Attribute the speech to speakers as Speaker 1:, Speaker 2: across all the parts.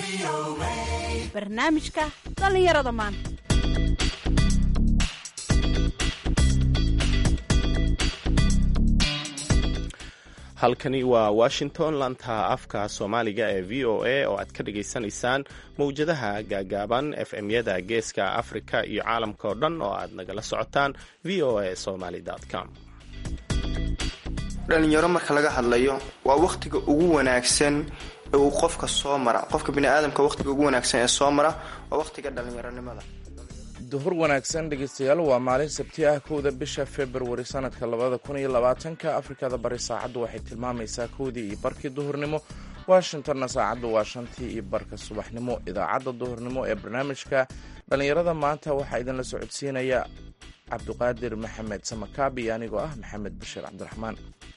Speaker 1: barnaamijka dhallinyarada maanta
Speaker 2: halkani waa washington laanta afka soomaaliga ee v o a oo aad ka dhagaysanaysaan mawjadaha gaagaaban f m-yada geeska afrika iyo caalamka oo dhan oo aad nagala socotaan v o a somaly com
Speaker 3: dhalinyaro marka laga hadlayo waa wakhtiga ugu wanaagsan ee uu qofka soo mara qofka biniaadamka wakhtiga ugu wanaagsan ee soo mara waa wakhtiga dhalinyaronimada
Speaker 4: duhur wanaagsan dhegeystayaal waa maalin sabti ah kowda bisha februari sanadka labada kun iyo labaatanka afrikada bari saacaddu waxay tilmaamaysaa kowdii iyo barkii duhurnimo washingtonna saacaddu waa shantii iyo barka subaxnimo idaacadda duhurnimo ee barnaamijka dhallinyarada maanta waxaa idinla socodsiinaya cabdiqaadir maxamed samakaabi iyo anigoo ah maxamed bashir cabdiraxmaan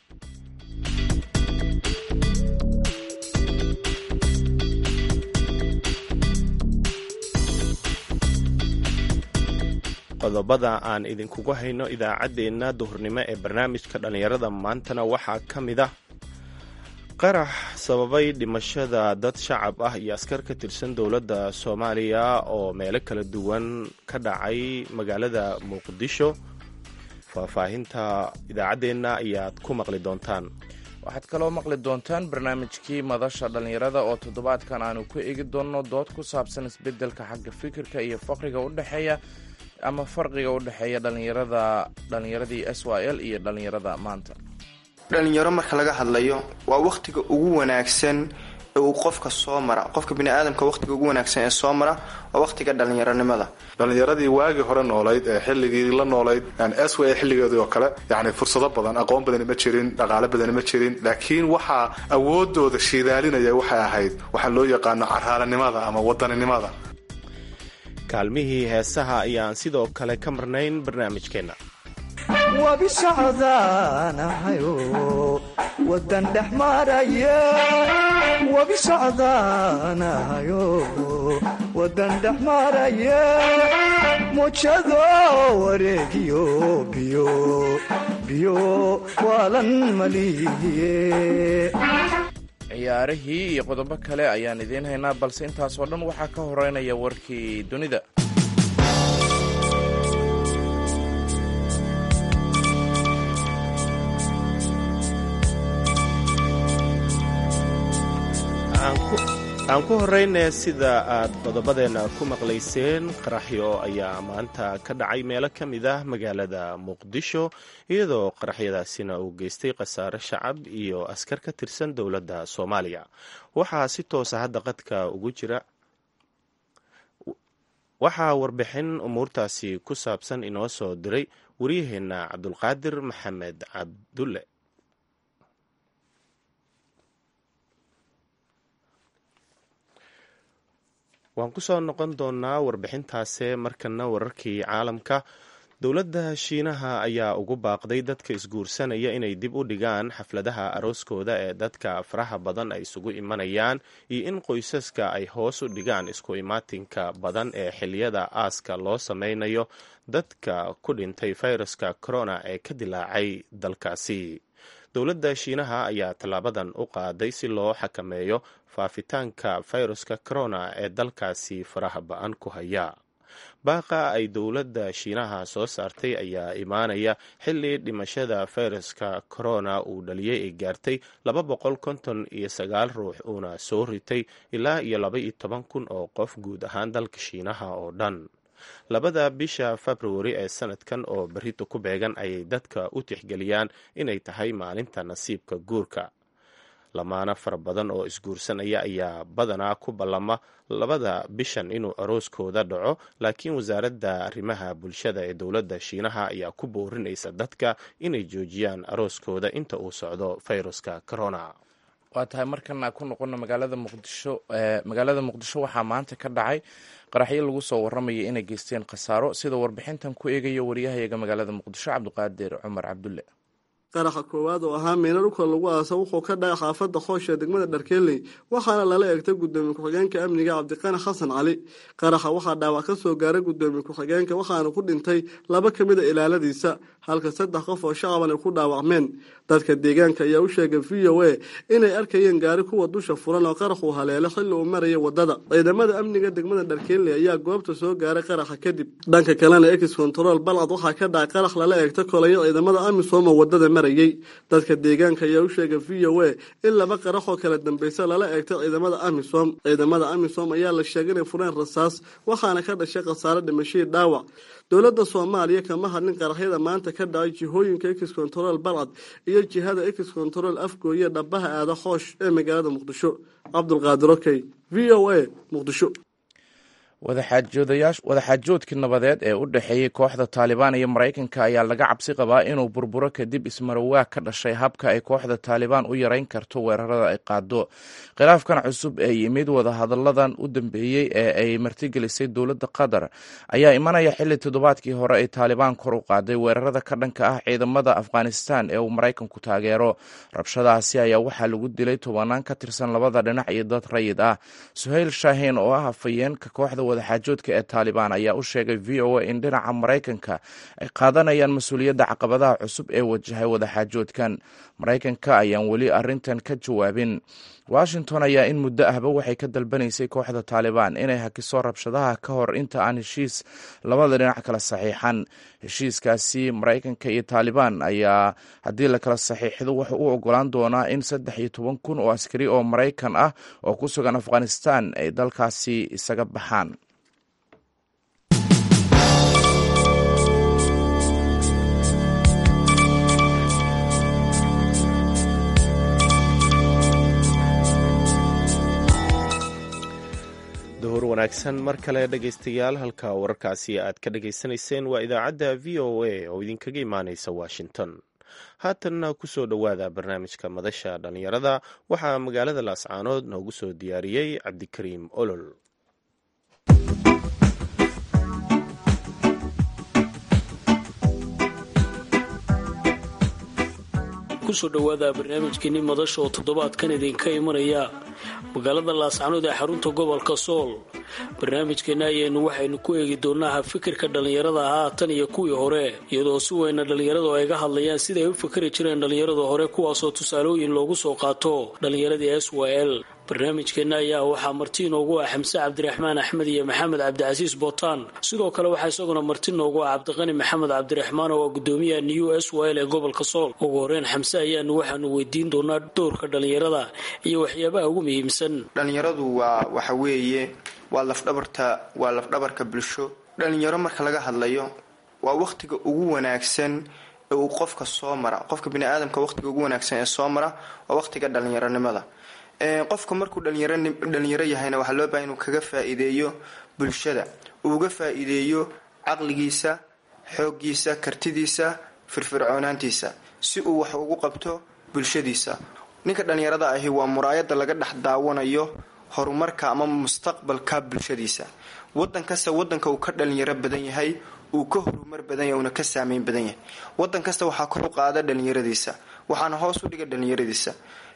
Speaker 2: qodobada aan idinkugu hayno idaacaddeenna duhurnimo ee barnaamijka dhallinyarada maantana waxaa ka mid ah qarax sababay dhimashada dad shacab ah iyo askar ka tirsan dowladda soomaaliya oo meelo kala duwan ka dhacay magaalada muqdisho faahfaahinta idaacaddeenna ayaad ku maqli doontaan
Speaker 4: waxaad kaloo maqli doontaan barnaamijkii madasha dhallinyarada oo toddobaadkan aanu ku eegi doonno dood ku saabsan isbeddelka xagga fikirka iyo faqriga u dhexeeya ama farqiga u dhexeeya dhalinyarada dhalinyaradii s y l iyo dhalinyarada maanta
Speaker 3: dhalinyaro marka laga hadlayo waa wakhtiga ugu wanaagsan ee uu qofka soo mara qofka biniaadamka wakhtiga ugu wanaagsan ee soo mara waa wakhtiga dhalinyaronimada
Speaker 5: dhalinyaradii waagii hore noolayd ee xilligii la noolayd s w xilligeedii oo kale yani fursado badan aqoon badani ma jirin dhaqaale badani ma jirin laakiin waxaa awoodooda shiidaalinaya waxay ahayd waxaa loo yaqaano caraalanimada ama wadaninimada
Speaker 2: kaalmihii heesaha ayaan sidoo kale ka marnayn barnaamijkeenna
Speaker 6: wabi socdaanahayo wadan dhex maraya wabi socdaanahayo wadan dhex maraya mujado wareegiyo biyo biyo waalan malihiye
Speaker 4: ciyaarihii iyo qodobo kale ayaan idiin haynaa balse intaasoo dhan waxaa ka horeynaya warkii dunida
Speaker 2: aan ku horeyne sida aad qodobadeenna ku maqlayseen qaraxyo ayaa maanta ka dhacay meelo ka mid ah magaalada muqdisho iyadoo qaraxyadaasina uu geystay khasaare shacab iyo askar ka tirsan dowladda soomaaliya waxaa si toosa hadda qadka ugu jira waxaa warbixin umuurtaasi ku saabsan inoo soo diray waryaheenna cabdulqaadir maxamed cabdulle waan ku soo noqon doonaa warbixintaase markana wararkii caalamka dowladda shiinaha ayaa ugu baaqday dadka isguursanaya inay dib u dhigaan xafladaha arooskooda ee dadka faraha badan ay isugu imanayaan iyo in qoysaska ay hoos u dhigaan isku imaatinka badan ee xiliyada aaska loo sameynayo dadka ku dhintay fayraska corona ee ka dilaacay dalkaasi dowladda shiinaha ayaa tallaabadan u qaaday si loo xakameeyo faafitaanka fayruska corona ee dalkaasi faraha ba-an ku haya baaqa ay dowladda shiinaha soo saartay ayaa imaanaya xilli dhimashada fayraska corona uu dhaliyey ay gaartay laba boqol konton iyo sagaal ruux uuna soo ritay ilaa iyo laba iyo toban kun oo qof guud ahaan dalka shiinaha oo dhan labada bisha februari ee sanadkan oo berrito ku beegan ayay dadka u tixgeliyaan inay tahay maalinta nasiibka guurka lamaano fara badan oo isguursanaya ayaa badanaa ku ballama labada bishan inuu arooskooda dhaco laakiin wasaaradda arrimaha bulshada ee dowladda shiinaha ayaa ku boorinaysa dadka inay joojiyaan arooskooda inta uu socdo fayruska corona
Speaker 4: waa tahay markana ku noqono magaalada muqdisho magaalada muqdisho waxaa maanta ka dhacay qaraxyo lagu soo warramaya inay geysteen khasaaro sida warbixintan ku eegayo waryahayaga magaalada muqdisho cabdiqaadir cumar cabdulle
Speaker 7: qaraxa koowaad oo ahaa meena dhulka lagu aasa wuxuu ka dhacay xaafadda xoosha degmada dharkeeley waxaana lala eegtay gudoomiye ku-xigeenka amniga cabdiqani xasan cali qaraxa waxaa dhaawac ka soo gaaray gudoomiye ku-xigeenka waxaana ku dhintay laba ka mid a ilaaladiisa halka saddex qof oo shacaban ay ku dhaawacmeen dadka deegaanka ayaa u sheegay v o a inay arkayeen gaari kuwa dusha furan oo qarax uu haleelo xilli uu maraya wadada ciidamada amniga degmada dharkeenley ayaa goobta soo gaaray qaraxa kadib dhanka kalena ex control balcad waxaa ka dhacay qarax lala eegta kolaya ciidamada amisom oo wadada marayay dadka deegaanka ayaa u sheegay v o a in laba qarax oo kala dambeysa lala eegtay ciidamada amisom ciidamada amisom ayaa la sheegay inay fureen rasaas waxaana ka dhashay khasaare dhimashadii dhaawac dowladda soomaaliya kama hadlin qaraxyada maanta ka dhacay jihooyinka ex control balcad iyo jihada ex control afgooye dhabaha aada xoosh ee magaalada muqdisho cabdulqaadir okey v o a muqdisho
Speaker 4: wadaxaajoodkii nabadeed ee u dhexeeyey kooxda taalibaan iyo maraykanka ayaa laga cabsi qabaa inuu burburo kadib ismarawaag ka dhashay habka ay kooxda taalibaan u yareyn karto weerarada ay qaado khilaafkan cusub ee yimid wadahadalladan u dambeeyey ee ay martigelisay dowladda qatar ayaa imanaya xilli toddobaadkii hore ay taalibaan kor u qaaday weerarada ka dhanka ah ciidamada afghanistan ee uu maraykanku taageero rabshadaasi ayaa waxaa lagu dilay tobanaan ka tirsan labada dhinac iyo dad rayid ah suhayl shaahiin oo ah afayeenka kooxda wadaxaajoodka ee taalibaan ayaa u sheegay v o a in dhinaca maraykanka ay qaadanayaan mas-uuliyadda caqabadaha cusub ee wajahay wadaxaajoodkan maraykanka ayaan weli arintan ka jawaabin washington ayaa in muddo ahba waxay ka dalbanaysay kooxda taalibaan inay hakiso rabshadaha ka hor inta aan heshiis labada dhinac kala saxiixan heshiiskaasi maraykanka iyo taalibaan ayaa haddii la kala saxiixdo wuxuu u ogolaan doonaa in saddex iyo toban kun oo askari oo maraykan ah oo ku sugan afghanistan ay dalkaasi isaga baxaan
Speaker 2: duhur wanaagsan mar kale dhegaystayaal halka wararkaasi aad ka dhagaysanayseen waa idaacadda v o a oo idinkaga imaaneysa washington haatanna kusoo dhowaada barnaamijka madasha dhallinyarada waxaa magaalada laascaanood noogu soo diyaariyey cabdikariim olol
Speaker 8: kusoo dhowaada barnaamijkeeni madasha oo toddobaadkan idinka imanaya magaalada laascanood ee xarunta gobolka sool barnaamijkeena ayaynu waxaynu ku eegi doonaa fikirka dhallinyarada haatan iyo kuwii hore iyadoo si weyna dhallinyaradu ay ga hadlayaan siday u fikri jireen dhallinyarada hore kuwaasoo tusaalooyin loogu soo qaato dhallinyaradii s w l barnaamijkeena ayaa waxaa marti inoogu ah xamse cabdiraxmaan axmed iyo maxamed cabdicasiis bootaan sidoo kale waxaa isaguna marti noogu ah cabdiqani maxamed cabdiraxmaan oo ah gudoomiyaha new s w l ee gobolka sool ugu horeyn xamse ayaanu waxaanu weydiin doonaa doorka dhallinyarada iyo waxyaabaha ugu muhiimsan
Speaker 3: dhallinyaradu waa waxa weeye waa lafdhabarta waa lafdhabarka bulsho dhallinyaro marka laga hadlayo waa wakhtiga ugu wanaagsan ee uu qofka soo mara qofka biniaadamka wakhtiga ugu wanaagsan ee soo mara waa wakhtiga dhallinyaronimada qofka markuu dhalinyaro yahayna waxaa loo bahay inuu kaga faa-iideeyo bulshada uu uga faa-iideeyo caqligiisa xooggiisa kartidiisa firfircoonaantiisa si uu wax ugu qabto bulshadiisa ninka dhalinyarada ahi waa muraayada laga dhex daawanayo horumarka ama mustaqbalka bulshadiisa wadan kasta wadanka uu ka dhalinyaro badan yahay uu ka horumar badan yahay uuna ka saameyn badan yahay wadan kasta waxaa kor u qaada dhalinyaradiisa waxaana hoos u dhiga dhalinyaradiisa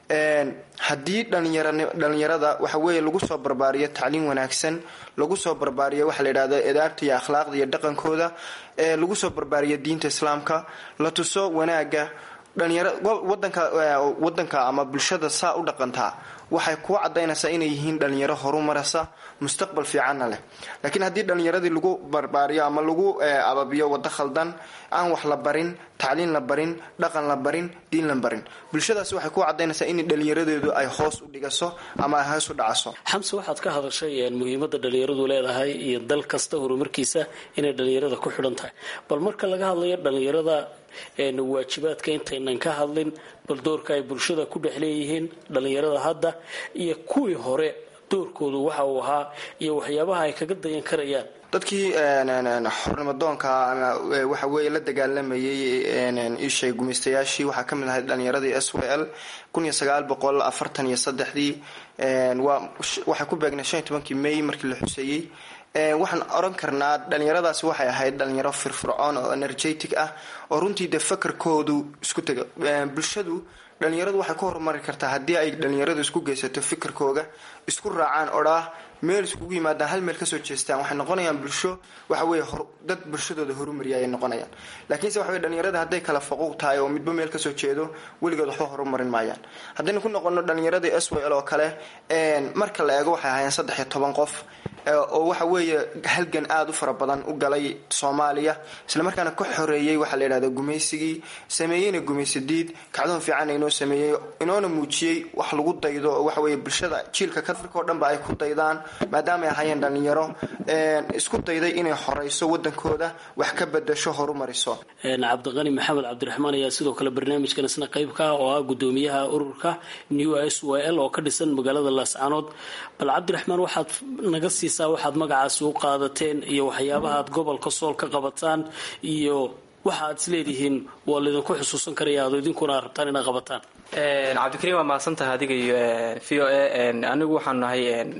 Speaker 3: haddii dhalinyarada waxa weeye lagu soo barbaariyo tacliim wanaagsan lagu soo barbaariyo waxaa la yidhahda edaabta iyo akhlaaqda iyo dhaqankooda lagu soo barbaariyo diinta islaamka la tuso wanaaga dhalinyaro wadanka wadanka ama bulshada saa u dhaqantaa waxay kuu cadaynaysaa inay yihiin dhalinyaro horumarasa mustaqbal fiicanna leh laakiin haddii dhalinyaradii lagu barbaariyo ama lagu ababiyo wado khaldan aan wax la barin tacliin la barin dhaqan la barin diin la barin bulshadaas waxay kuu cadaynaysaa in dhalinyaradeedu ay hoos u dhigaso ama ay hoos u dhacaso
Speaker 8: xamse waxaad ka hadashay muhiimada dhalinyaradu leedahay iyo dal kasta horumarkiisa inay dhalinyarada ku xidhan tahay bal marka laga hadlayo dhalinyarada waajibaadka intaynan ka hadlin bal doorka ay bulshada ku dhex leeyihiin dhalinyarada hadda iyo kuwii hore doorkoodu waxa uu ahaa iyo waxyaabaha ay kaga dayan karayaan
Speaker 3: dadkii xornimadoonka waxa weeye la dagaalamayay ishay gumaystayaashii waxaa kamid ahay dhalinyaradii s w l kun iyo sagaal boqol afartan iyo saddexdii waxay ku beegnay shan iyo tobankii may markii la xuseeyey waxaan oran karnaa dhalinyaradaasi waxay ahayd dhalinyaro firfircoon oo energetic ah oo runtii dee fakarkoodu isku taga bulshadu dhalinyaradu waxay ku horumari kartaa haddii ay dhalinyaradu isku geysato fikirkooga isku raacaan odhaah meel iskugu yimaadaan hal meel kasoo jeestaan waxay noqonayaan bulsho waxa weye dad bulshadooda horumariya ayay noqonayaan laakiinse waxa weye dhalinyarada hadday kala faquuq tahay oo midba meel kasoo jeedo weligood waxba horumarin maayaan haddaynu ku noqono dhalinyaradii s w l oo kale marka la eego waxay ahaayeen saddex iyo toban qof oo waxa weeye halgan aada u fara badan u galay soomaaliya islamarkaana ka xoreeyey waxaa la yidhahda gumaysigii sameeyeyna gumaysadiid kacdoon fiican inoo sameeyey inoona muujiyey wax lagu daydo oo waxa weye bulshada jiilka kadarka oo dhanba ay ku daydaan maadaama ay ahaayeen dhalinyaro isku dayday inay xoreyso wadankooda wax ka bedasho horumariso
Speaker 8: cabdiqani maxamed cabdiraxmaan ayaa sidoo kale barnaamijkan isna qayb ka ah oo ah gudoomiyaha ururka new s w l oo ka dhisan magaalada laascaanood bal cabdiraxmaan waxaad naga siisaa waxaad magacaasi u qaadateen iyo waxyaabaha aad gobolka sool ka qabataan iyo waxa aad isleedihiin waa laydinku xusuusan karaya aad idinkuna rabtaan inaad qabataan
Speaker 9: cabdikariim waa mahadsan tahay adiga iyo v o a anigu waxaanu nahay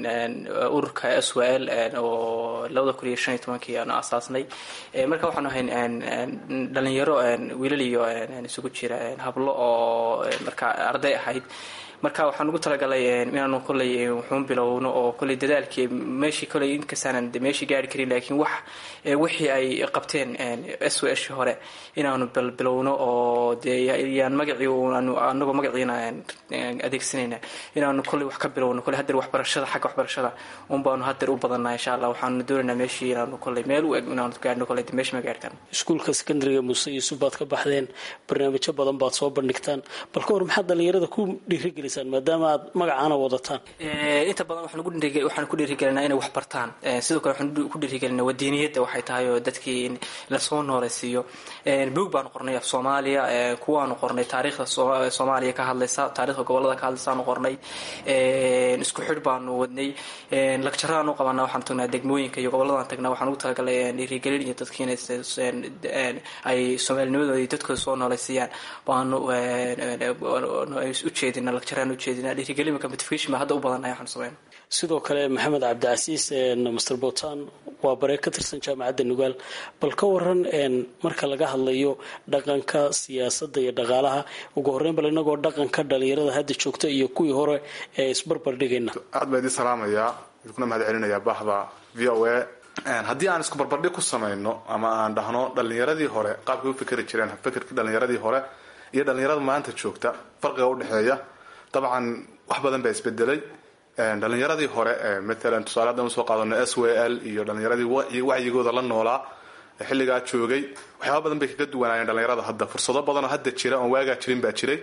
Speaker 9: ururka s w l oo labada kun iyo shan iyo tobankii aanu asaasnay marka waxaanu ahay dhalinyaro wiilal iyo isugu jira hablo oo marka arday ahayd marka waxaan ugu talagalay inaanu koley wuxuun bilowno oo koley dadaalkii meeshii koley inkastaanan meeshii gaari karin laakiin wax wixii ay qabteen s w shi hore inaanu bilbilowno oo dee yaan magacii anagoo magaciina adeegsanayna inaanu koley wax ka bilowno koley hadeer waxbarashada xagga waxbarashada un baanu hadeer u badanaa insha allah waxaanu doonaynaa meeshii inaanu koley meel u eg inaanu gaarno koley meesha ma gaari karno
Speaker 8: iskuulka secondariga muuse yuusuf baad ka baxdeen barnaamijyo badan baad soo bandhigtaan bal ka hor maxaad dhalinyarada ku dhiirigelisaan maadaama aad magacaana wadataan
Speaker 9: inta badan waxaan ku dhiirigelinaa inay wax bartaan sidoo kale waxaan ku dhiirigelinaa wadiiniyadda waxay tahay oo dadkii in lasoo nooleysiiyo buog baanu qornay af soomaaliya kuwaanu qornay taariikhda soomaaliya ka hadlaysa taarikhda gobolada ka hadlaysaanu qornay isku xidh baanu wadnay lagjaraan u qabanaa waxaan tagnaa degmooyinka iyo goboladaan tagnaa waxaan ugu talagalay dhiirigelin iyo dadkiina ay soomaalinimadooda iyo dadkooda soo nooleysiiyaan baanu ujeedina lagjaraan ujeedina dhiirigelinka motivation baa hadda u badanay waxaan sameyn
Speaker 8: sidoo kale maxamed cabdicasiis master botan waa bare ka tirsan jaamacadda nugaal bal ka waran marka laga hadlayo dhaqanka siyaasadda iyo dhaqaalaha ugu horreyn bal inagoo dhaqanka dhalinyarada hadda joogta iyo kuwii hore ee isbarbar dhigayna
Speaker 5: aad baa idin salaamayaa idinkuna mahad celinayaa bahda v o a haddii aan isku barbardhig ku samayno ama aan dhahno dhalinyaradii hore qaabkay u fikri jireen fikirkii dhalinyaradii hore iyo dhalinyarada maanta joogta farqiga udhexeeya dabcan wax badan baa isbedelay dhalinyaradii hore maalan tusaale haddaan usoo qaadano s w l iyo dhalinyaradii wacyigooda la noolaa xilligaa joogay waxyaaba badan bay kaga duwanaayeen dhalinyarada hadda fursado badanoo hadda jira oon waagaa jirin baa jiray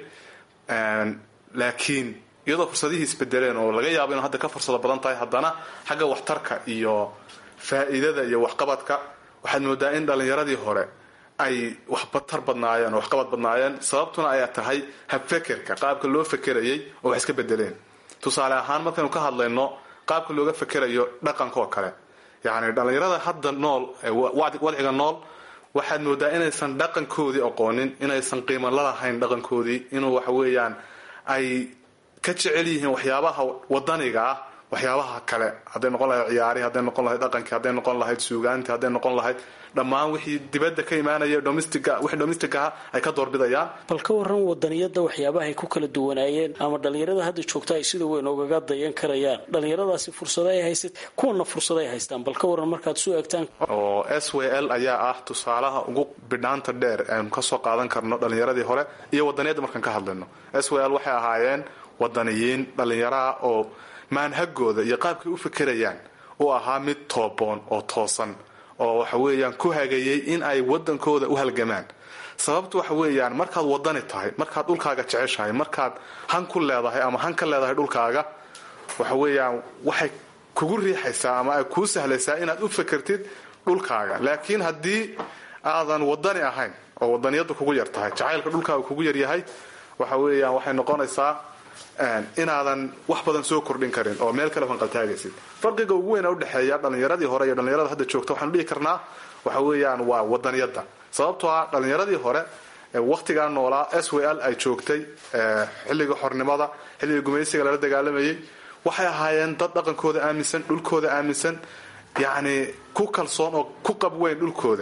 Speaker 5: laakiin iyadoo fursadihii isbedeleen oo laga yaabo inu hadda ka fursado badan tahay haddana xagga waxtarka iyo faa'iidada iyo waxqabadka waxaad moodaa in dhalinyaradii hore ay waxbatar badnaayeen oo waxqabad badnaayeen sababtuna ayaa tahay habfekerka qaabka loo fekerayay oo wax iska bedeleen tusaale ahaan markaynu ka hadlayno qaabka looga fekerayo dhaqankaoo kale yacni dhallinyarada hadda nool wadciga nool waxaad moodaa inaysan dhaqankoodii aqoonin inaysan qiimo lalahayn dhaqankoodii inuu waxa weeyaan ay ka jecel yihiin waxyaabaha wadaniga ah waxyaabaha kale hadday noqon lahayd ciyaari hadday noqon lahayd dhaqankii hadday noqon lahayd suugaantii hadday noqon lahayd dhammaan wixii dibadda ka imaanaya domestica wixii domestic aha ay ka doorbidayaan
Speaker 8: bal ka waran wadaniyada waxyaabaha ay ku kala duwanaayeen ama dhalinyarada hadda joogta ay sida weyn ogaga dayan karayaan dhalinyaradaasi fursado ay haysat kuwana fursado ay haystaan bal ka waran markaad soo egtaan
Speaker 5: oo s w l ayaa ah tusaalaha ugu bidhaanta dheer aynu kasoo qaadan karno dhalinyaradii hore iyo wadaniyadda markaan ka hadlayno s w l waxay ahaayeen wadaniyiin dhalinyaraha oo maanhagooda iyo qaabkay u fekerayaan uu ahaa mid tooboon oo toosan oo waxa weeyaan ku hagayay in ay wadankooda u halgamaan sababtu waxa weeyaan markaad wadani tahay markaad dhulkaaga jeceshahay markaad han ku leedahay ama han ka leedahay dhulkaaga waxa weeyaan waxay kugu riixaysaa ama ay kuu sahlaysaa inaad u fekertid dhulkaaga laakiin haddii aadan wadani ahayn oo wadaniyadu kugu yar tahay jacaylka dhulkaaga kugu yaryahay waxa weeyaan waxay noqonaysaa inaadan wax badan soo kordhin karin oo meel kale fanqaltaagaysid farqiga ugu weyn udhexeeya dhalinyaradii hore iyo dhalinyarada hadda joogta waxaanu dhihi karnaa waxa weeyaan waa wadaniyada sababtoo ah dhalinyaradii hore waqtigaa noolaa s w l ay joogtay xilliga xornimada xilliga gumaysiga lala dagaalamayay waxay ahaayeen dad dhaqankooda aaminsan dhulkooda aaminsan yacni ku kalsoon oo ku qabweyn dhulkooda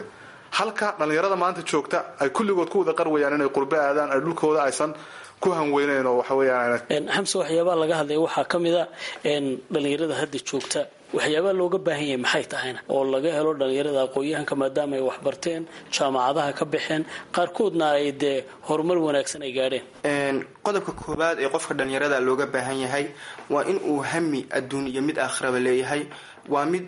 Speaker 5: halka dhallinyarada maanta joogta ay kulligood ku wada qarwayaan inay qurbe aadaan ay dhulkooda aysan ku hanweyneyn oo waxa weeyaan
Speaker 8: xamse waxyaabaha laga hadlaya waxaa ka mid a dhallinyarada hadda joogta waxyaabaha looga baahan yahay maxay tahayna oo laga helo dhallinyarada aqoon-yahanka maadaama ay waxbarteen jaamacadaha ka baxeen qaarkoodna ay dee horumar wanaagsan ay gaadheen
Speaker 3: qodobka koowaad ee qofka dhallinyarada looga baahan yahay waa in uu hami adduun iyo mid aakhiraba leeyahay waa mid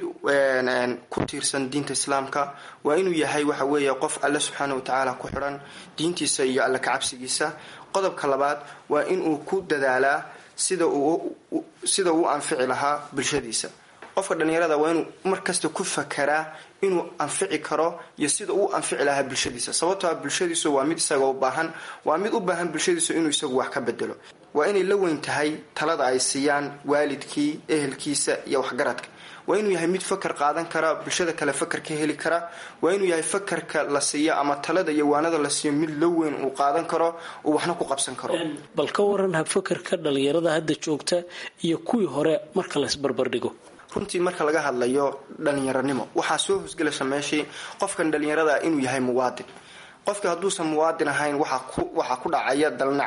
Speaker 3: ku tiirsan diinta islaamka waa inuu yahay waxa weeye qof alle subxaana wa tacaala ku xidhan diintiisa iyo alle kacabsigiisa qodobka labaad waa inuu ku dadaalaa sida uu sida uu anfici lahaa bulshadiisa qofka dhallinyarada waa inuu markasta ku fakaraa inuu anfici karo iyo sida uu anfici lahaa bulshadiisa sababtoo a bulshadiisu waa mid isaga u baahan waa mid u baahan bulshadiisu inuu isagu wax ka bedelo waa inay la weyn tahay talada ay siiyaan waalidkii ehelkiisa iyo waxgaradka waa inuu yahay mid fakar qaadan kara bulshada kale fakar ka heli kara waa inuu yahay fakarka la siiyo ama talada iyo waanada la siiyo mid la weyn uu qaadan karo uu waxna ku qabsan karo
Speaker 8: bal ka waran habfakarka dhallinyarada hadda joogta iyo kuwii hore marka laysbarbardhigo
Speaker 3: runtii marka laga hadlayo dhalinyaranimo waxaa soo hosgelaysa meeshii qofkan dhalinyarada inuu yahay muwaadin qofka hadduusan muwaadin ahayn waxaa ku dhacaya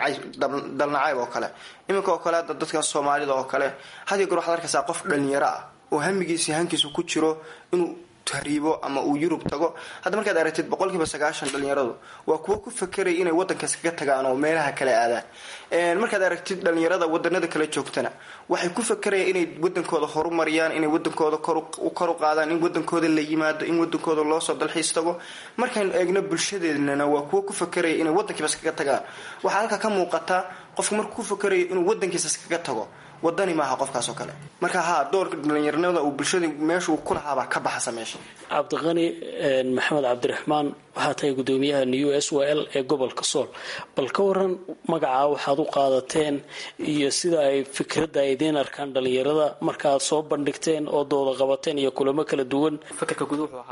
Speaker 3: dalnacayb oo kale iminka oo kale hadda dadka soomaalida oo kale hadiyo goor waxaad arkaysaa qof dhalinyaro ah oo hamigiisi hankiisu ku jiro inuu tahriibo ama uu yurub tago hadda markaad aragtid boqolkiiba sagaashan dhalinyaradu waa kuwo ku fakeraya inay wadankaas kaga tagaan oo meelaha kale aadaan markaad aragtid dhalinyarada wadanada kale joogtana waxay ku fakerayaan inay wadankooda horumariyaan inay wadankooda kor u qaadaan in wadankooda la yimaado in wadankooda loosoo dalxiis tago markaynu eegno bulshadeednana waa kuwo ku fakeraya inay wadankiibas kaga tagaan waxaa halka ka muuqata qofku markuu ku fakerayo inuu wadankiisas kaga tago wadani maaha qofkaas oo kale marka haa doorka dhalinyaranimada uu bulshada meeshuu ku lahaabaa ka baxasa meesha
Speaker 8: cabdiqani maxamed cabdiraxmaan waxaa tahay gudoomiyaha new s w l ee gobolka sool bal ka waran magacaa waxaad u qaadateen iyo sida ay fikradda ay idiin arkaan dhalinyarada markaaad soo bandhigteen oo dooda qabateen iyo kulamo kala duwan
Speaker 9: fakarka guud wuxuu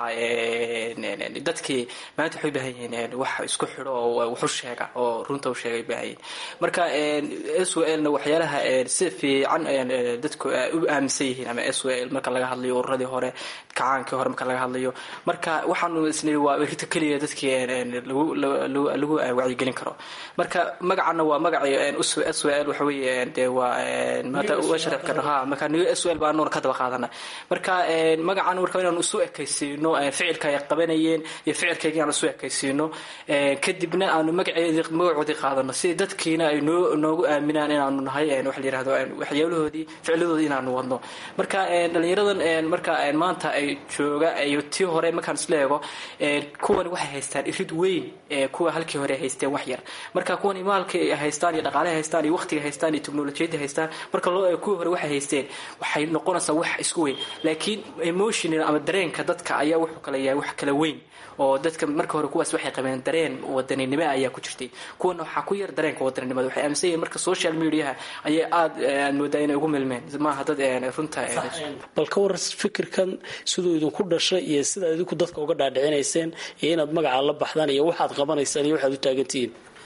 Speaker 9: ahaa dadkii maanta waxay baahan yihiin wax isku xidho oo waxu sheega oo runta u sheega ay baahan yihiin marka s w lna waxyaalaha si fiican dadku u aaminsan yihiin ama s w l marka laga hadlayo ururadii hore kacaankii hore marka laga hadlayo marka waxaanu isnii waa rita keliya dadkii lagu wacyigelin karo marka magacana waa magacii s w l waxa weeye dee waa maanta sharaf ka ha marka new s w l baa anuuna ka daba qaadana marka magacan marka inaanu isu ekaysiino ficilka ay qabanayeen iyo ficilkayga inaanu isu ekaysiino kadibna aanu magaceedi magacoodii qaadano si dadkiina ay noo noogu aaminaan inaanu nahay waxa la yirahdo waxyaalahoodii ficladoodii inaanu wadno marka dhalinyaradan marka maanta ay jooga iyo tii hore markaan isla eego kuwani waxay haystaan irid weyn kuwa halkii hore haysteen wax yar marka kuwani maalka haystaan iyo dhaqaalaha haystaan iyo waqtiga haystaan iyo teknolojiyadda haystaan marka loo eego kuwii hore waxay haysteen waxay noqonaysaa wax isku weyn laakiin emotional ama dareenka dadka ayaa wuxuu kala yahay wax kala weyn oo dadka marka hore kuwaas waxay qabeen dareen wadaninimo ayaa ku jirtay kuwana waxaa ku yar dareenka wadaninimada waxay aaminsan yihiin marka social mediaha ayay aad aad moodaa inay ugu milmeen maaha dad runta
Speaker 8: bal ka war fikirkan siduu idinku dhashay iyo sida idinku dadka uga dhaadhicinayseen iyo inaad magacaa la baxdaan iyo waxaad qabanaysaan iyo waxaad u taagantihiin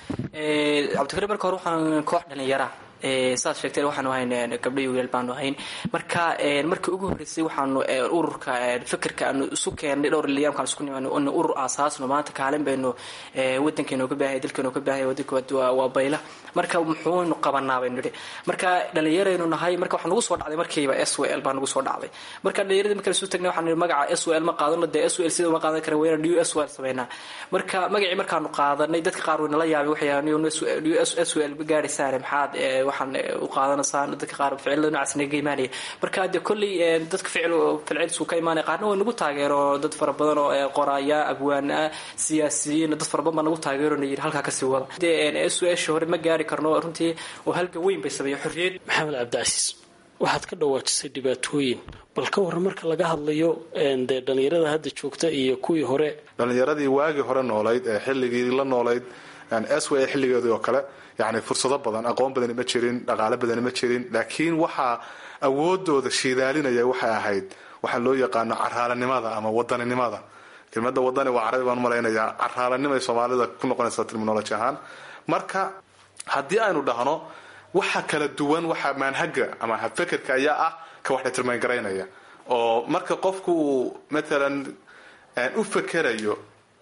Speaker 9: cabdikariim marka hore waxaan koox dhalinyara saad sheegteen waxaanu ahayn gabdhayo wiilal baanu ahayn marka markii ugu horreysay waxaanu ururka fikirka aanu isu keennay dhowr liyaamkaan isku nimaano in urur aasaasno maanta kaalin baynu wadankeenu ka baahaya dalkeenu ka baahaya wadanka waa bayla marka muxuunu qabanaa baynu nidhi marka dhalinyaraynu nahay marka waxaa nagu soo dhacday markiiba s w l baa nagu soo dhacday marka dhalinyaradii markaan isu tagnay waxaan nidhi magaca s w l ma qaadano dee s w l sida uma qaadan kara weyna new s w l sameynaa marka magacii markaanu qaadanay dadka qaar way nala yaabay waxay new s w l gaadhaysaane maxaad waxaan u qaadanaysaan dadka qaar ficilada noocaas naga imaanaya marka de kolley dadka ficil ficiladiisu ka imaanaya qaarna waa nagu taageero dad fara badan oo qoraaya abwaan ah siyaasiyiin dad fara badan baa nagu taageero na yidhi halkaa kasii wada dee su-aashii hore ma gaari karno runtii oo halgan weyn bay sameeya xorriyad
Speaker 8: maxamed cabdicasiis waxaad ka dhawaajisay dhibaatooyin bal ka warran marka laga hadlayo dee dhallinyarada hadda joogta iyo kuwii hore
Speaker 5: dhallinyaradii waagii hore noolayd ee xilligii la noolayd s w xilligeedii oo kale yani fursado badan aqoon badani ma jirin dhaqaale badani ma jirin laakiin waxaa awoodooda shiidaalinaya waxay ahayd waxaa loo yaqaano caraalanimada ama wadaninimada kelmada wadani waa carabi baan malaynayaa caraalanimay soomaalida ku noqonaysa terminology ahaan marka haddii aynu dhahno waxa kala duwan waxa maanhaga ama habfekerka ayaa ah ka wax determine garaynaya oo marka qofku uu matalan u fekerayo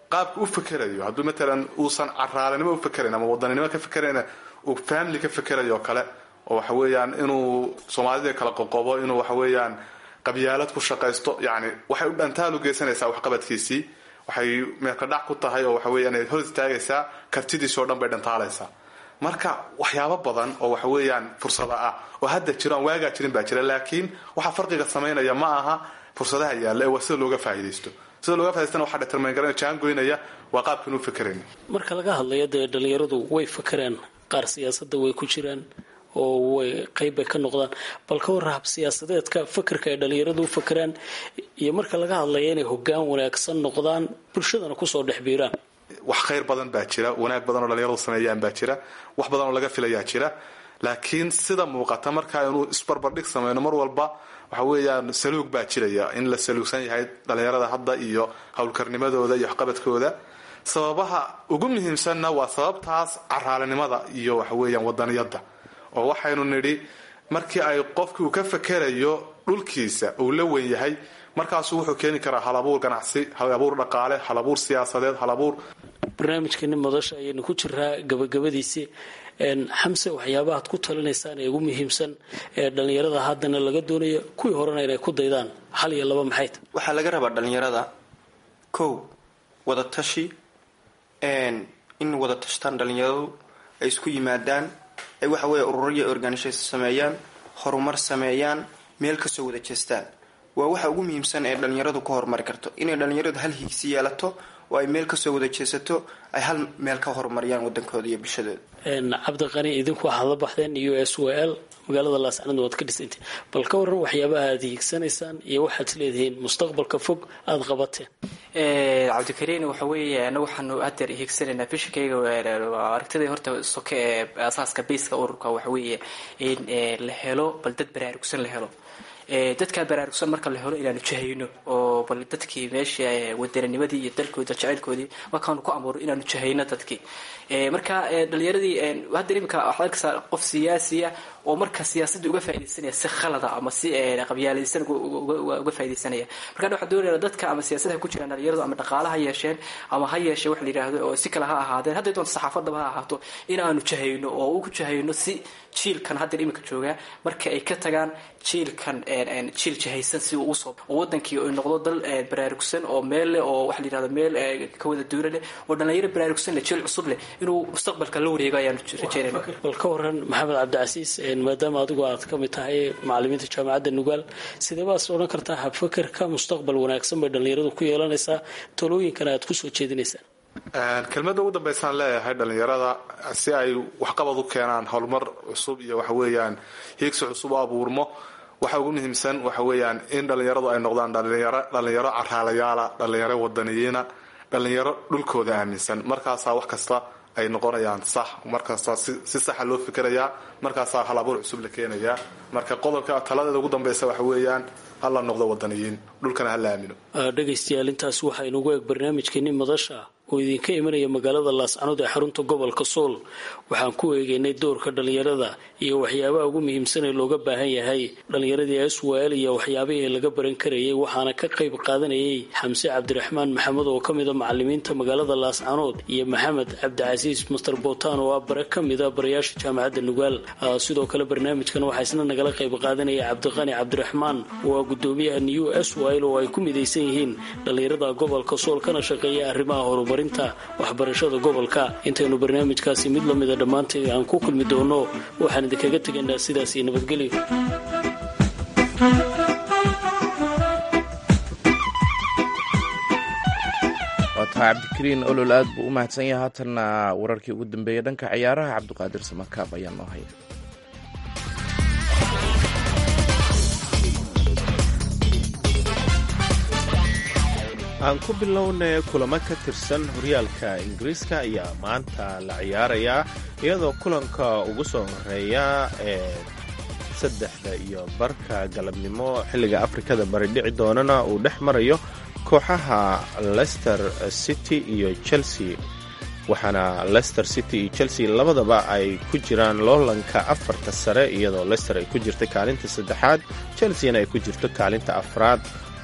Speaker 5: qaabka u fekerayo hadduu matalan uusan caraalinimo u fekerayn ama wadaninimo ka fekerayn uu family ka fekerayo kale oo waxa weeyaan inuu soomaalida kala qoqobo inuu waxa weeyaan qabyaalad ku shaqaysto yani waxay u dhantaal u geysanaysaa waxqabadkiisii waxay meelka dhac ku tahay oo waxa weeyaan ay hor istaagaysaa kartidiisi oo dhan bay dhantaalaysaa marka waxyaabo badan oo waxa weeyaan fursada ah oo hadda jiro aan waagaa jirin baa jira laakiin waxa farqiga samaynaya ma aha fursadaha yaalla ee waa sida looga faa'iidaysto sida looga faa'idaystana waxaa determine garanaya jaan goynaya waa qaabkan u fikerayn
Speaker 8: marka laga hadlayo dee dhalinyaradu way fakeraan qaar siyaasadda way ku jiraan oo way qayb bay ka noqdaan bal ka warra hab siyaasadeedka fakerka ay dhalinyaradu u fakeraan iyo marka laga hadlaya inay hoggaan wanaagsan noqdaan bulshadana kusoo dhex biiraan
Speaker 5: wax khayr badan baa jira wanaag badan oo dhalinyaradu sameeyaan baa jira wax badan oo laga filayaa jira laakiin sida muuqata markaa inuu isbarbardhig sameyno mar walba waxa weeyaan saluug baa jiraya in la saluugsan yahay dhalinyarada hadda iyo howlkarnimadooda iyo waxqabadkooda sababaha ugu muhiimsanna waa sababtaas caraalinimada iyo waxa weeyaan wadaniyadda oo waxaynu nidhi markii ay qofkii uu ka fekerayo dhulkiisa uu la wen yahay markaasuu wuxuu keeni karaa halabuur ganacsi halabuur dhaqaale halabuur siyaasadeed halabuur
Speaker 8: barnaamijkeeni madasha ayaynu ku jiraa gabagabadiisii xamse waxyaabahaad ku talinaysaan ee ugu muhiimsan ee dhallinyarada haddana laga doonayo kuwii horena inay ku daydaan hal iyo laba maxay ta
Speaker 3: waxaa laga rabaa dhalinyarada kow wada tashi in wada tashtaan dhalinyaradu ay isku yimaadaan ay waxa weeye ururiya organisation sameeyaan horumar sameeyaan meel kasoo wada jeestaan waa waxa ugu muhiimsan ee dhalinyaradu ka horumari karto inay dhalinyaradu hal hiigsi yeelato oo ay meel kasoo wada jeesato ay hal meel ka horumariyaan wadankooda iyo bulshadooda
Speaker 8: cabdiqani idinku waxaad la baxdeen u s w l magaalada laascanood waad ka dhisantay bal ka waran waxyaabaha aad hiigsanaysaan iyo waxaad leedihiin mustaqbalka fog aada qabateen
Speaker 9: cabdikariin waxa weeye anagu waxaanu hadeer hiigsanaynaa bishankayga aragtida horta soke ee asaaska bayska ururka waxa weeye in la helo bal dad baraarugsan la helo dadkaa baraarugsan marka la helo inaanu jahayno oo bal dadkii meesha wadananimadii iyo dalkooda jacaylkoodii markaanu ku amuuro inaanu jahayno dadkii marka dhalinyaradii hadda imika waxaad arkaysaa qof siyaasiya oo marka siyaasadda uga faaidaysanaya si khalada ama si qabyaalaysan uga faaidaysanaya marka waxaan doonayna dadka ama siyaasadda ku jiraan dhalinyaradu ama dhaqaala ha yeesheen ama ha yeeshee wax la yidhaahdo oo si kale ha ahaadeen hadday doonto saxaafadaba ha ahaato inaanu jahayno oo u jahayno si jiilkan haddeer imika joogaa marka ay ka tagaan jiilkan jiil jahaysan si uu usoo oo wadankii ay noqdo dal baraarugsan oo meel leh oo waxa la yidhahdo meel ka wada duula leh oo dhalinyaro baraarugsan leh jiil cusub leh inuu mustaqbalka la wareego ayaanu rajeynayna
Speaker 8: bal ka waran maxamed cabdicasiis maadaama adigu aad ka mid tahay macalimiinta jaamacadda nugaal sidee baas odhan kartaa habfakerka mustaqbal wanaagsan bay dhalinyaradu ku yeelanaysaa talooyinkana aad kusoo jeedinaysaan
Speaker 5: kelmadda ugu dambaysaan leeyahay dhalinyarada si ay waxqabad u keenaan horumar cusub iyo waxa weeyaan hiigsi cusub u abuurmo waxa ugu muhiimsan waxa weeyaan in dhalinyaradu ay noqdaan dhalinyaro dhalinyaro caraalayaala dhalinyaro wadaniyiina dhalinyaro dhulkooda aaminsan markaasaa wax kasta ay noqonayaan sax markasta si saxa loo fikerayaa markaasaa hal abuur cusub la keenayaa marka qodobka taladeeda ugu dambaysa waxa weeyaan hala noqdo wadaniyiin dhulkana hala aamino
Speaker 8: dhegaystayaal intaas waxaa inugu eeg barnaamijkeeni madasha oo idinka imanaya magaalada laascanood ee xarunta gobolka sool waxaan ku eegaynay doorka dhalinyarada iyo waxyaabaha ugu muhiimsan ee looga baahan yahay dhalinyaradii aswaal iyo waxyaabihii laga baran karayay waxaana ka qayb qaadanayay xamse cabdiraxmaan maxamed oo kamida macalimiinta magaalada laascanood iyo maxamed cabdicasiis master bootaan oo ah bare kamida barayaasha jaamacadda nugaal sidoo kale barnaamijkan waxaa isna nagala qayb qaadanaya cabdiqani cabdiraxmaan oo ah gudoomiyaha new aswal oo ay ku midaysan yihiin dhalinyarada gobolka sool kana shaqeeya arrimaha horumarinta waxbarashada gobolka intaynu barnaamijkaasi mid lamida dhammaanteed aan ku kulmi doono waxaan idinkaga tegaynaa sidaas iyo nabadgelyo
Speaker 4: waa tahay cabdikariin olol aad buu u mahadsan yahay haatanna wararkii ugu dambeeyay dhanka ciyaaraha cabdiqaadir samakaab ayaa noo haya
Speaker 2: aan ku bilownay kulamo ka tirsan horyaalka ingiriiska ayaa maanta la ciyaarayaa iyadoo kulanka ugu soo horeeya ee saddexda iyo barka galabnimo xilliga afrikada bari dhici doonana uu dhex marayo kooxaha leicester city iyo chelsea waxaana leicester city iyo chelsea labadaba ay ku jiraan loolanka afarta sare iyadoo leicester ay ku jirto kaalinta saddexaad chelseana ay ku jirto kaalinta afraad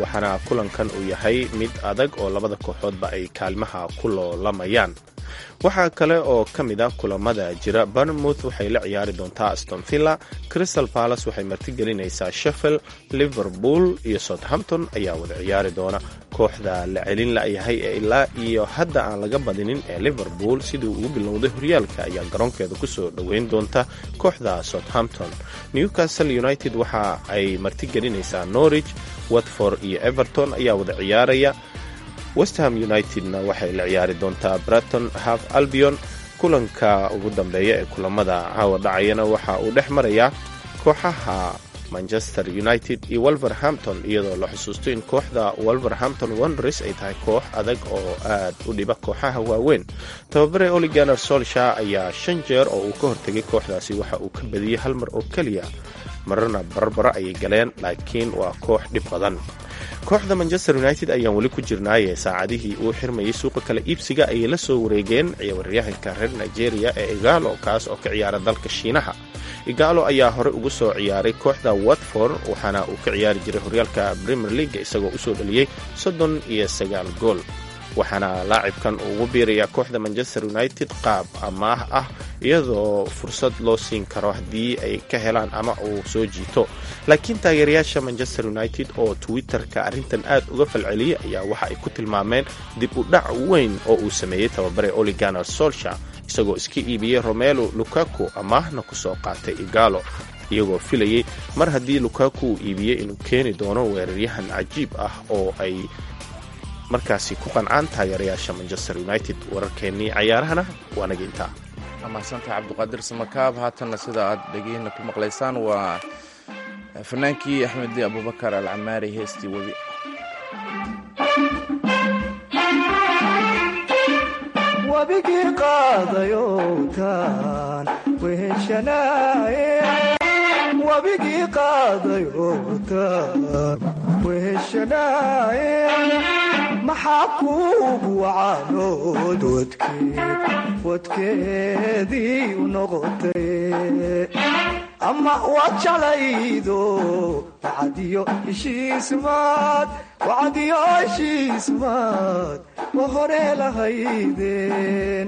Speaker 2: waxaana kulankan uu yahay mid adag oo labada kooxoodba ay kaalmaha ku loolamayaan waxaa kale oo ka mid ah kulamada jira barnmouth waxay la ciyaari doontaa aston villa crystal palace waxay martigelinaysaa sheffield liverpool iyo southampton ayaa wada ciyaari doona kooxda la celin layahay ee ilaa iyo hadda aan laga badinin ee liverpool sidii ugu bilowday horyaalka ayaa garoonkeeda kusoo dhoweyn doonta kooxda southampton newcastle united waxa ay martigelinaysaa norwich watford iyo everton ayaa wada ciyaaraya westham unitedna waxay la ciyaari doontaa braton half albion kulanka ugu dambeeya ee kulamada caawa dhacayana waxa uu dhex marayaa kooxaha manchester united iyo wolverhampton iyadoo la xusuusto in kooxda wolverhampton wonders ay tahay koox adag oo aad u dhiba kooxaha waaweyn tababare oliganer solsha ayaa shan jeer oo uu ka hortegay kooxdaasi waxa uu ka badiyey hal mar oo keliya mararna barbara ayay galeen laakiin waa koox dhib badan kooxda manchester united ayaan weli ku jirnaaye saacadihii uu xirmayay suuqa kale iibsiga ayay la soo wareegeen ciyaaryahanka reer nigeria ee igalo kaas oo ka ciyaara dalka shiinaha igalo ayaa horey ugu soo ciyaaray kooxda watford waxaana uu ka ciyaari jiray horyaalka premier league isagoo usoo dhaliyey soddon iyo sagaal gool waxaana laacibkan uu ugu biirayaa kooxda manchester united qaab amaah ah iyadoo fursad loo siin karo haddii ay ka helaan ama uu soo jiito laakiin taageerayaasha manchester united oo twitter-ka arrintan aad uga falceliyay ayaa waxa ay ku tilmaameen dib u dhac weyn oo uu sameeyey tababare oliganer solsha isagoo iska iibiyey romelo lukaku amaahna ku soo qaatay igalo iyagoo filayey mar haddii lukaku uu iibiyey inuu keeni doono weeraryahan cajiib ah oo ay markaasi ku qancaan taageerayaasha manchester united wararkeennii cayaarahana waa naga intaa
Speaker 4: mahadsantaha cabdiqaadir samakaab haatanna sida aad dhegeyna ku maqlaysaan waa fanaankii axmedi abubakar alcamaari heestii webi
Speaker 6: wabigii qaadayowtaan weheshanaaye wabigii qaadayowtaan weheshanaaye maxaa kuugu wacaanood wadkeed wadkeedii u noqotay ama waad jeclaydo wacadiyo heshiismaad wacadiyo heshiismaad wa hore lahaydeen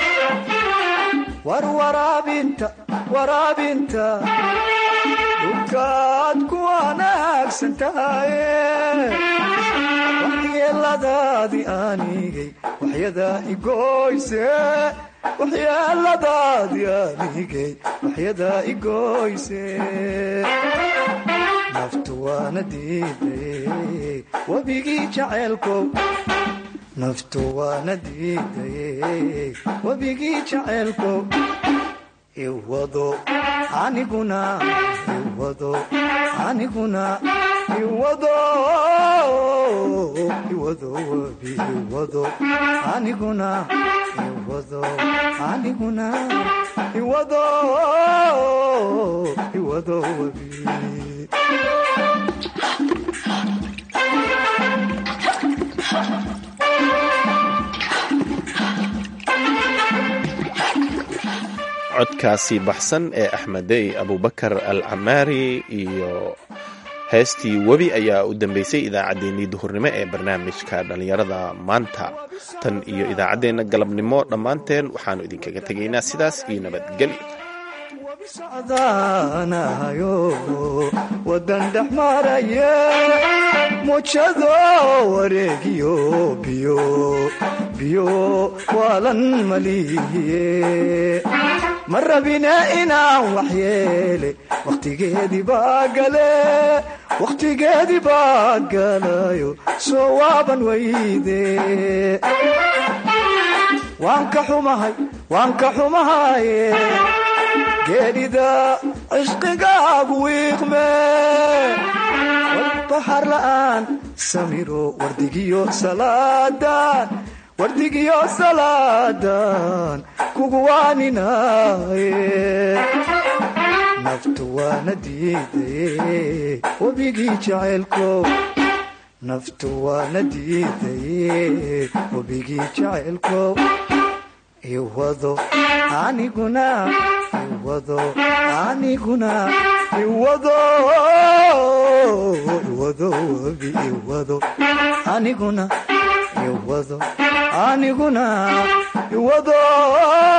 Speaker 6: war waraabinta waraabinta dhulkaad ku wanaagsan tahaye waxyeeladaadii aanigay waxyadaa igoyse waxyeeladaadii aanigay waxyadaa igoyse naftu waana diidaye webigii jaceelkow naftu waana diidaye webigii jaceelkow iwado aniguna iwado aniguna iwado iwado webi iwado aniguna iwado aniguna iwado iwado webi
Speaker 2: codkaasi baxsan ee axmedey abubakar al camaari iyo heestii webi ayaa u dambeysay idaacaddeenii duhurnimo ee barnaamijka dhallinyarada maanta tan iyo idaacaddeenna galabnimo dhammaanteen waxaannu idinkaga tegaynaa sidaas iyo nabadgelyo
Speaker 6: socdaanahayo wadan dhex maraya mujado wareegiyo biyo biyo waalan malihiye ma rabine inaan waxyeele wakhtigeedii baa gale wakhtigeedii baa galayo soo waaban weyde waan ka xumahay waan ka xumahaye geedhida cishqigaagu wiiqme walbaxar la'aan samiro wardigiyo salaadan wardigiyo salaadan kugu waaninaaye naftu waana diidaye webigii jaceylkow naftu waana diidaye webigii jaceylkow iwado aniguna iwado aniguna iwado iwado webi iwado aniguna iwado aniguna iwado